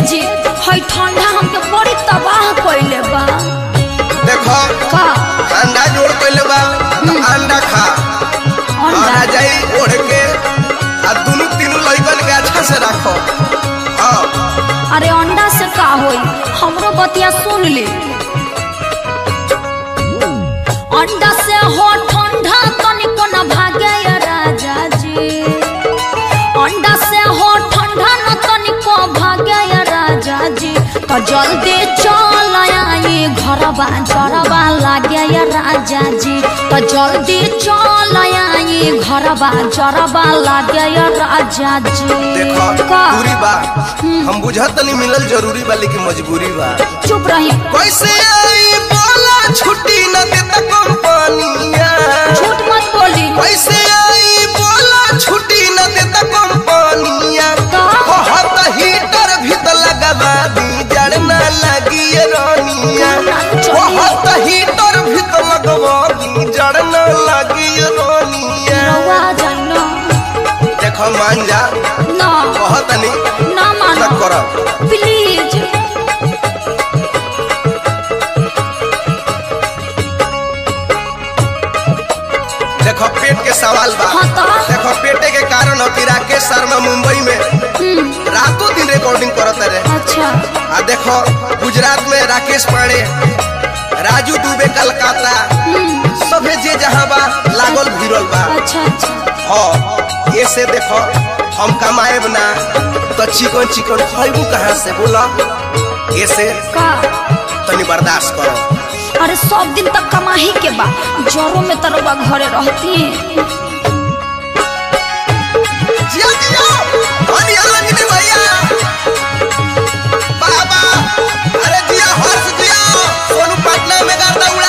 जी हई ठंडा हमके बड़ी तबाह कइले बा देखो का अंडा जोड़ कइले बा त अंडा खा और अंडा आ जाई ओढ़ के आ दुनु तीनू लइकन के अच्छा से रखो हाँ अरे अंडा से का होई हमरो बतिया सुन ली अंडा से हो ठंडा तनिको न भागे या राजा जी अंडा से हो ठंडा न तनिको भागे या राजा जी तो जल्दी चल आई घरबा जरबा लागे या राजा जी तो जल्दी चल आई घरबा जरबा लागे या राजा जी देखो का दूरी बा हम बुझत नहीं मिलल जरूरी बा लेकिन मजबूरी बा चुप रही कैसे आई बोला छुट्टी न देता कंपनिया झूठ मत बोली कैसे आई बोला छुट्टी न देता कंपनिया का? बहुत हीटर भीतर लगवा दी जड़ न लगी ये रानिया बहुत हीटर भीतर लगवा दी जड़ न लगी ये रानिया रवा जानो देखो मान जा ना बहुत नहीं ना मानो न करो प्लीज देखो पेट के सवाल बा हाँ तो? देखो पेटे के कारण हो कि राकेश शर्मा मुंबई में हम्म, रातों दिन रिकॉर्डिंग करत रहे अच्छा आ देखो गुजरात में राकेश पांडे राजू दुबे कलकत्ता हम्म, सभे जे जहाँ बा लागल भिड़ल बा अच्छा अच्छा हाँ ये से देखो हम कमाएब ना तो चिकन चिकन खैबू कहाँ से बोला ये से का तनी बर्दाश्त करो अरे सब दिन तक कमाही के बा जरो में तरवा घरे रहती जिया जिया धनिया लगनी भैया बाबा अरे जिया हर्ष जिया सोनू पटना में गर्दा उड़ा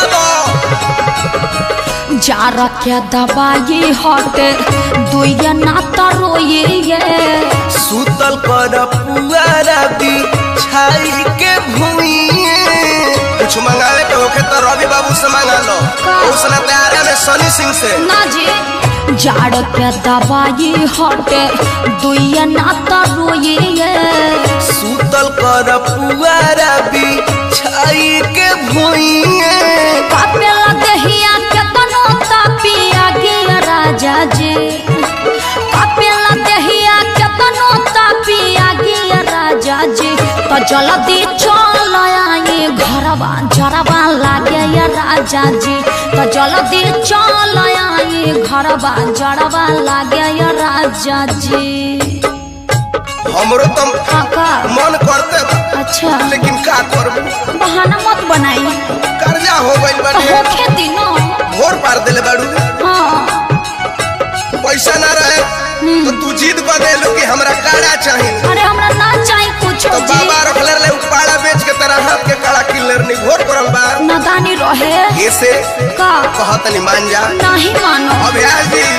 दो जा रखे दवाई हटे दुइया ना तरोये सुतल कर पुआरा भी छाई के भूइए कुछ मंगावे के होखे तो रवि बाबू से मंगा लो का? उसने तैयार में सनी सिंह से ना जी जाड़ के दवाई हटे दुइया ना तरोये सुतल कर पुआरा भी छाई के भूइए कापेला देहिया के तनो तापिया गे राजा जी कापेला देहिया के तनो तापिया गे राजा जी तो जल्दी चल आई घरवा जरवा लागे या राजा जी तो जल्दी चल आई घरवा जरवा लागे या राजा जी हमरो तो काका मन करते बा अच्छा लेकिन का करबू बहाना मत बनाई कर्जा हो गइल तो बाटे होखे दिनो भोर पार देले बाड़ू हाँ पैसा ना रहे तो तू जिद कर देलू कि हमरा काड़ा चाहिए अरे हमरा ना चाही कुछ तो बाबा रखले रहे उ पाड़ा बेच के तेरा हाथ के काड़ा किलर नहीं घोर पड़ल बा नादानी रहे ऐसे का कहत नहीं मान जा नहीं मानो अभ्यास जी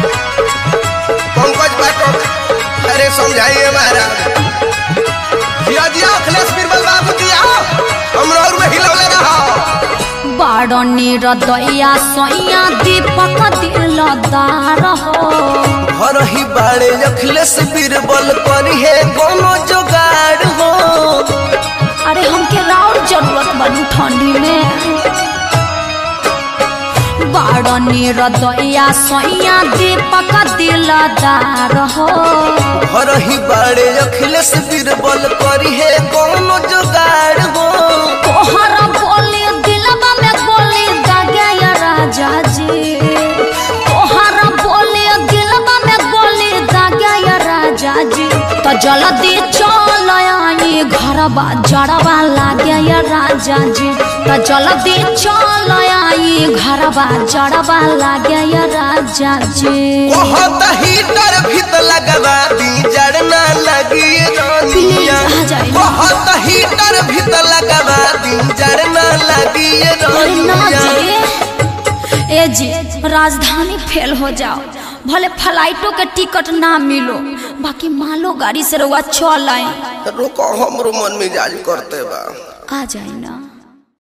पंकज बाटो अरे समझाइए महाराज जिया जिया अखिलेश बीरबल बाबू जी आओ हमरा और में हिलौले रहो बाड़नी रदैया सोया दीपक दिलदार हो घर ही बाड़े अखिलेश बीरबल करी है कोनो जुगाड़ हो अरे हमके राउर जरूरत बनी ठंडी में बाड़नी रदैया सोया दीपक दिलदार हो घर ही बाड़े अखिलेश बीरबल करी है कोनो जुगाड़ हो तोहर बोली दिलवा में गोली दागे या राजा जी तोहर बोली दिलवा में गोली दागे या राजा जी तो जल्दी चल आई घरवा जड़वा लागे या राजा जी तो जल्दी चल आई घरवा जड़वा लागे या राजा जी बहुत हीटर भीत लगवा दी जड़ ना लगी प्लीज रानिया आ जाइए। बहुत हीटर भीत लगवा दी जड़ ना लगी अरे ना रानिया जी ए जी राजधानी फेल हो जाओ भले फ्लाइटों के टिकट ना मिलो बाकी मालो गाड़ी से रउआ चल आई रुको हमरो मन मिजाज करते बा आ जाए ना